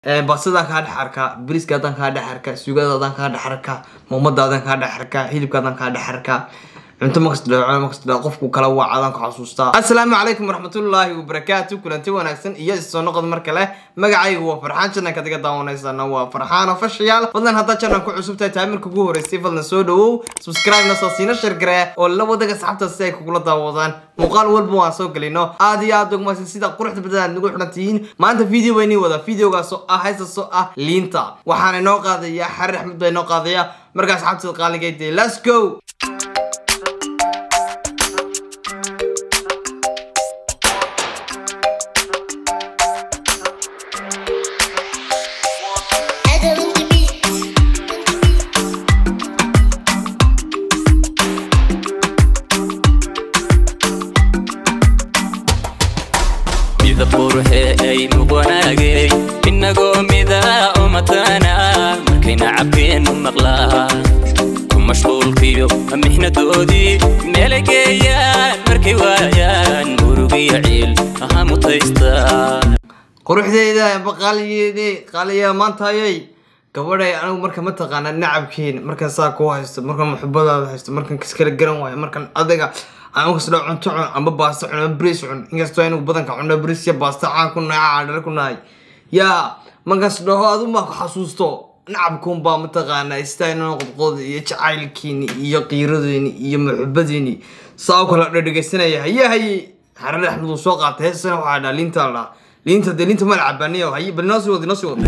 basadaan kaa dhex arkaa bariskaadaan kaa dhex arkaa suugadaadaan kaa dhex arkaa muumadaadaan kaa dhex arkaa hilibkaadaan kaa dhex arkaa cunto makasdhaco makasdhaco qofku kala waacadaan ku xasuustaa assalaamu calaykum waraxmatullaahi wabarakaatu kulanti wanaagsan iyo isoo noqod mar kale magacaygu waa farxaan jananka diga daawanaysana waa farxaan official fadlan haddaa janan ku cusub tahay taamirka ugu horeysay fadlan soo dhawow subscribe na soo siina shargaree oo la wadaga saxabta si ay kugula daawadaan muuqaal walba waan soo gelino aad iyo aad ogmaysan sida quruxda badan aad nagu xidhan tihiin maanta video baynii wada videogaasoo ah haystaasoo ah liinta waxaana inoo qaadaya xarir axmed baa inoo qaadaya markaas xabtida qaaligayde let's go Adam on the beat. mida quruxeeynu wanaagay inagoo midaa umatana markayna cabkeenu maqlaa ku mashquulkiyo mixnadoodii meelay geeyaan markay waayaan murugiyo ciil aha mutaystaa quruxdeeda baqaaliyeede qaaliya maantayay gabadhay anigu marka mataqaana nacabkeena markan saa kuu haysto markan muxubadaada haysto markan kiskala garan waayo markan adiga aan kasdha cunto cun amba baasta cun amba bris cun inkastoo anigu badanka cunno bris iyo baasta caan ku nahay caadhar ku nahay yaa markaas dhaho adu maa ku xasuusto nacabkuun baa mataqaana istaynoo qodqoda iyo jacaylkiini iyo qiiradeeni iyo muxubadiini saa u kala dhadhegeysanaya haye haye xarare axmed uu soo qaatay heesana waxaa dhaa liinta la dhaha liinta dee liinta ma la cabaaniyo haye bal inoo sii wada inoo sii wada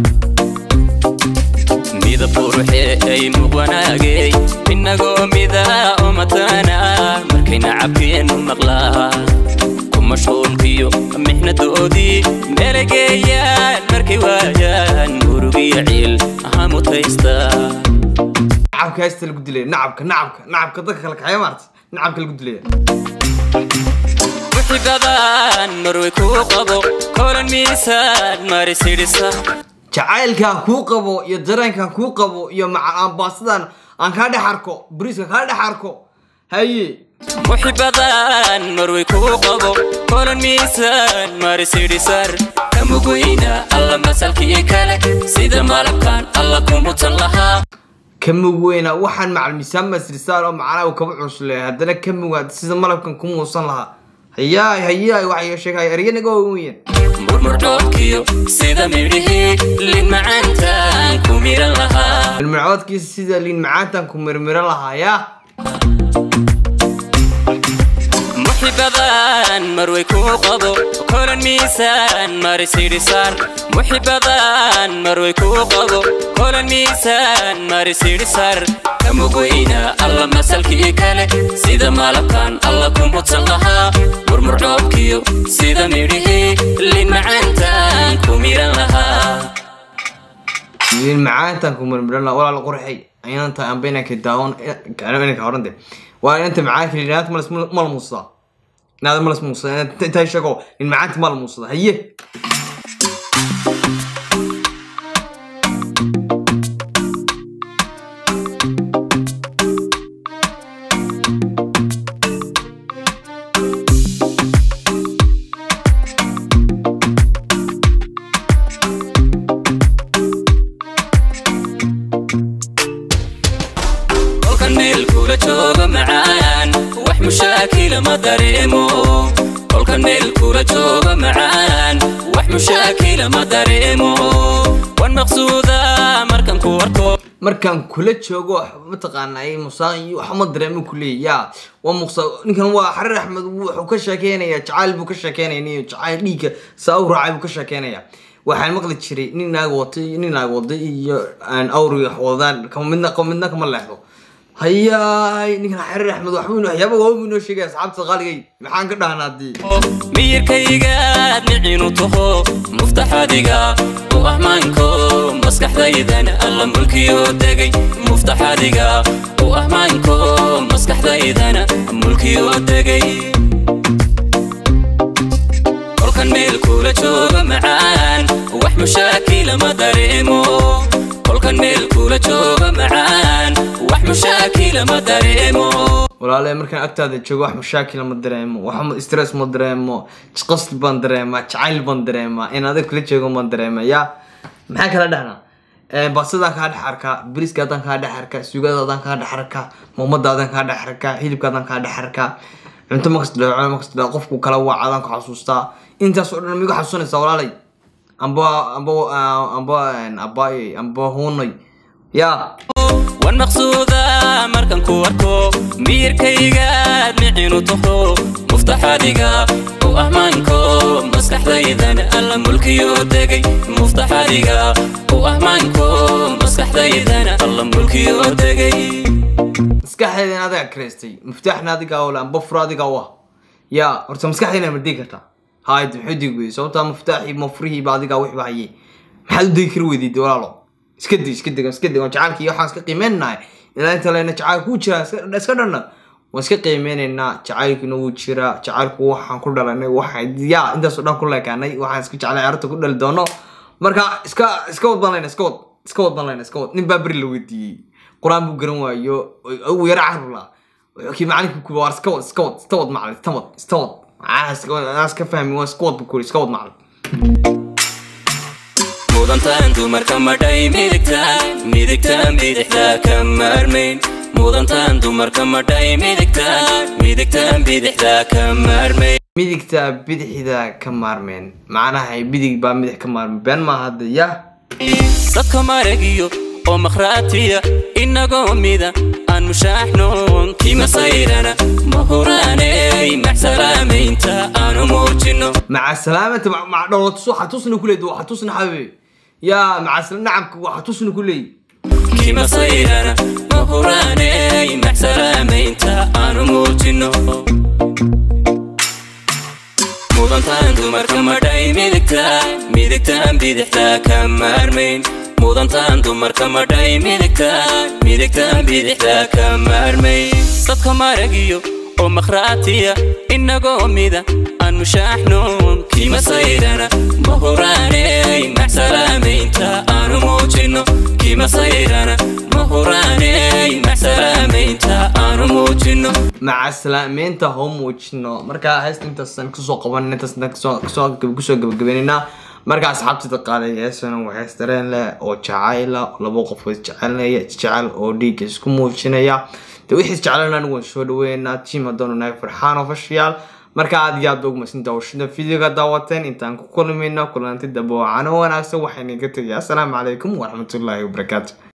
midab quruxeeynu wanaagay inagoo midaa umatana markayna cabkeenu maqlaa ku mashquulkiyo mixnadoodii meelay geeyaan markay waayaan murugiyo ciil aha mutaystaa nacabka heesta lagu dilaya nacabka nacabka nacabka dadka kala kaxeeya maarta nacabka lagu dilaya muxibadan marway kuu qabo kolan miisaan marisidhisa jacaylkan kuu qabo iyo dareenkan kuu qabo iyo maca ambaasadan aan kaa dhex arko bariiska kaa dhex arko haye muxibadan marway kuu qabo kolan miisaan marisidhisar kamugweyna alla masalkii kale sida malabkan alla kumutan lahaa kamug weyna waxaan macal miisaan masrisaan oo macnaha uu kaba cusle haddana kamuga sida malabkan ku muusan lahaa hayaay hayaay waxay sheegay eryanaga weyn murmurdhoobkiyo sida midhihii lin macaantaan ku miran lahaa ilmacdoodkiisa sida liin macaantan ku mirmiro lahaa yaa muxibadan marway kuu qabo kolan miisaan marisidhisar muxibadan marway kuu qabo kolan miisaan marisidhisar kamugweyna alla masalkii kale sida malabkan alla kumutan lahaa murmurdhoobkiyo sida midhihii lin macaantaan ku miran lahaa liin macaantan ku mirmiro lahaa walaal qurxay inanta amba inanka daawan inanka horante waa inanta macaanka liinaanta malas mala muusadaa inaada malas muusadaa intaa sheego liin macaanta mala muusadaa haye kolkan meel kula jooga macaan wax mushaakila ma dareemo kolkan meel kula jooga macaan wax mushaakila ma dareemo wan maqsuuda markan ku arko markaan kula joogo wax mataqaana ay musaaq iyo wax ma dareemo kuleeya yaa waa muqsa ninkan waa xarir axmed wuxuu ka sheekeynaya jacayl buu ka sheekeynaya nin jacayl dhiigga saa u raacay buu ka sheekeynaya waxaan maqli jiray nin naag watay nin naag waday iyo aan awri wax wadaan kama midna kama midna kama leexdo hayaay ninkan xarir axmed waxbuu inoo waxyaaba waabu inoo sheegaya asxaabta qaaligay maxaan ka dhahnaa dii miyirkaygaad nicinu taho muftaxadiga u ahmaanko maskaxdaydan alla mulkiyo degay muftaxadiga u ahmaanko maskaxdaydan mulkiyo degay kolkan meel kula jooga macaan wax mushaakila ma dareemo kolkan meel kula jooga macaan wax mushaakila ma dareemo walaale markaan agtaada joogo wax mashaakila ma dareemo wax stress ma dareemo qasd baan dareemaa jacayl baan dareemaa in adag kula joogo baan dareema yaa maxaa kala dhahnaa basadaan kaa dhex arkaa biriskaadaan kaa dhex arkaa suugadaadaan kaa dhex arkaa muumadaadan kaa dhex arkaa hilibkaadaan kaa dhex arkaa cunto makasta dhaco makasta dhaco qofku kala waacadaan ku xasuustaa intaas oo dhan migu xasuusanaysaa walaalay amba amba amba abaayey amba huunay yaa wan maqsuuda markan ku arko miyirkaygaad micinu taho muftaxadiga u ahmaanko maskaxdaydan alla mulkiyo degay muftaxadiga u ahmaanko maskaxdaydan alla mulkiyo degay maskaxdeeda in adiga kareystay muftaaxna adiga ole amba furo adiga u ah yaa horta maskaxdeena ma digi kartaa hayd maxuu digi weyday sababtaa muftaaxii ma furihiiba adiga wixba hayay maxaad u degi kari weydiid walaalo iska dig iska dig iska dig jacaalki iyo waxaan iska qiimeynahay ilaa inta lena jacayl kuu jira iska dhanna waan iska qiimeynaynaa jacaylkuna wuu jiraa jacaylku waxaan ku dhalanay waxaan yaa intaasoo dhan ku leekaanay waxaan iska jeclay carruurta ku dhali doono marka iska iska wad banlayna iska wad iska wad banlayna iska wad nin baa beri la weydiiyey qur-aan buu garan waayo ugu yara carrula kii macalinka kuba waar iska wad iska wad iska wad macalin iska wad iska wad macaa iska fahmi waa iska wad buu kuri iska wad macalin mudantaan dumarka madhay midigtaan midigtaan bidixda ka maarmayn mudantaan dumarka madhay midigtaan midigtaan bidixda ka maarmayn midigta bidixda ka maarmeen macnaha bidig baa midix ka maarmeen been maaha hadda yah dadka maragiyo oo makhraatiya inagoo mida aan mushaaxnoon kima sayrana mahuraaney maxsalaamaynta aanu muujino maca salaamanta maca dholotus waxaa tusna ku leed waxaa tusna xabibi yaa maca nacabka waxaa tusna ku leey kima sayrana mahuraaney maxsalaamaynta aanu muujino mudantaan dumarka madhay midigtaan midigtaan bidixda ka maarmayn mudantaan dumarka madhay midigtaan midigtaan bidixda ka maarmayn dadka maragiyo oo makhraatiya inagoo mida aan mushaaxnoon kima sayrana mahuraaney maxsalaamaynta aanu muujino kima sayrana mahuraaney maxsalaamaynta aanu muujino maca salaameynta hoo muujino marka heesta intaasan kusoo qaban intaasna kusoo gabagabeynayna marka asxaabtida qaaday heesana waa hees dareen leh oo jacayla laba qof oo isjecelnaya isjecel oo dhiigga isku muujinaya de wixii isjecelana anigu waan soo dhaweynaa tiim haddaanu nahay farxaan official marka aad iyo aad ba ugumasin daawashada videoga daawateen intaan ku kulmayno kulanti dambe oo cano wanaagsan waxayna ka tegaya assalaamu calaykum waraxmatullaahi wabarakaatu